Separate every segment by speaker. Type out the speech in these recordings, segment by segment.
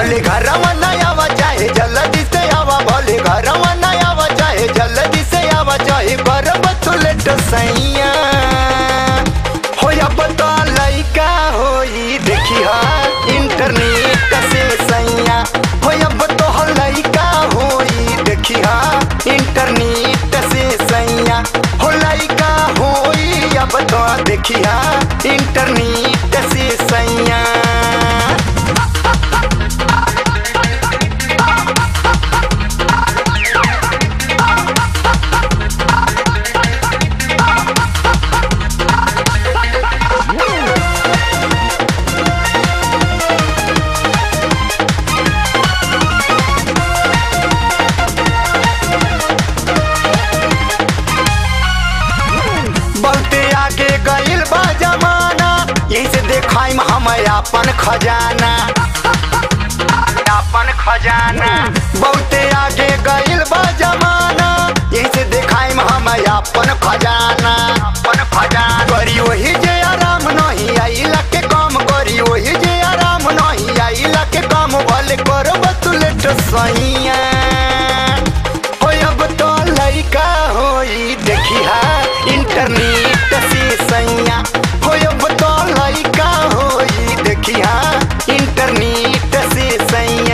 Speaker 1: भले घरवा न आवा चाहे जल्दी से आवा भले घरवा न आवा चाहे जल्दी से आवा चाहे करब तू लेट सैया हो अब तो लइका होई देखी हा इंटरनेट से सैया हो अब तो लइका होई देखी हा इंटरनेट से सैया हो लइका होई अब तो देखी हा इंटरनेट से सैया बहुते आगे गइल बा जमाना यही से देखाइम हम अपन खजाना अपन खजाना बहुते आगे गइल बा जमाना यही से देखाइम हम अपन खजाना अपन खजाना करी वही जे आराम नहीं आइला के काम करी वही जे आराम नहीं आइला के काम भले करब तू लेट सैया हो अब तो लइका होई देखी हा इंटरनेट से सैया हो अब तो लइका होई देखी हा इंटरनेट से सैया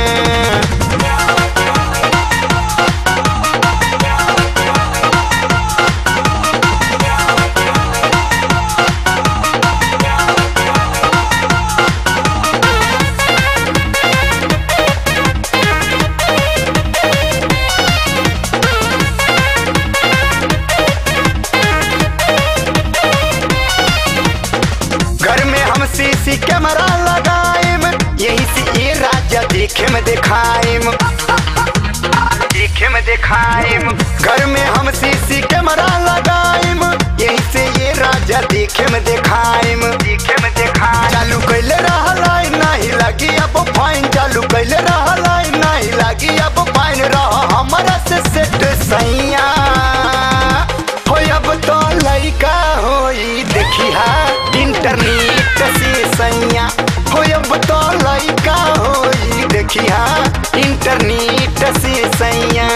Speaker 1: घर में हम सीसी कैमरा लगाएम यही से ये राजा देखे में दिखाएम देखे में दिखाएम घर में हम सीसी कैमरा लगाएम यही से ये राजा देखे में दिखाएम देखे में दिखाएम चालू कैले रहला नहीं लगी अब फाइन चालू कैले रहला नहीं लगी अब फाइन रह हमारा से सेट सैया हो अब तो लइका होई देखी हा इंटरनेट से सैया हो अब तो लइका होई देखी हा इंटरनेट से सैया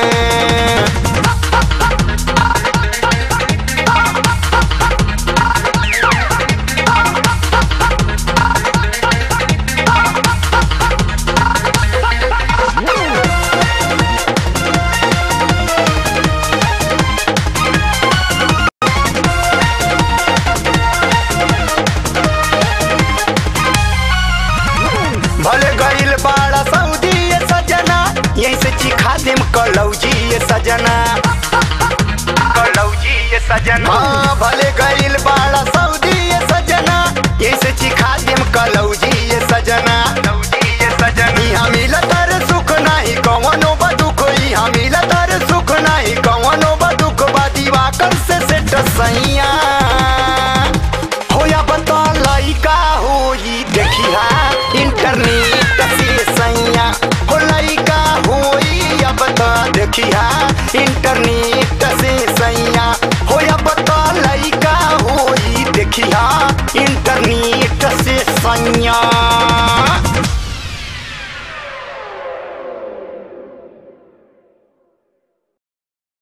Speaker 1: भले गइल बाड़ा सऊदी ये सजना यहीं से चिखा देम कलौजी ये सजना कलौजी ये सजना हाँ भले गइल बाड़ा सऊदी ये सजना यहीं से चिखा देम कलौजी ये सजना ये सजना यहाँ मिलत रे सुख नाही कवनो बदुख यहाँ मिलत रे सुख नाही कवनो बदुख बा दिवाकर से सेट सैया होया बता लइका होई देखी हा इंटरनेट से सैया हो लइका होई अब तो देखी हा इंटरनेट से सैया होया बता लइका होई देखी हा इंटरनेट से सैया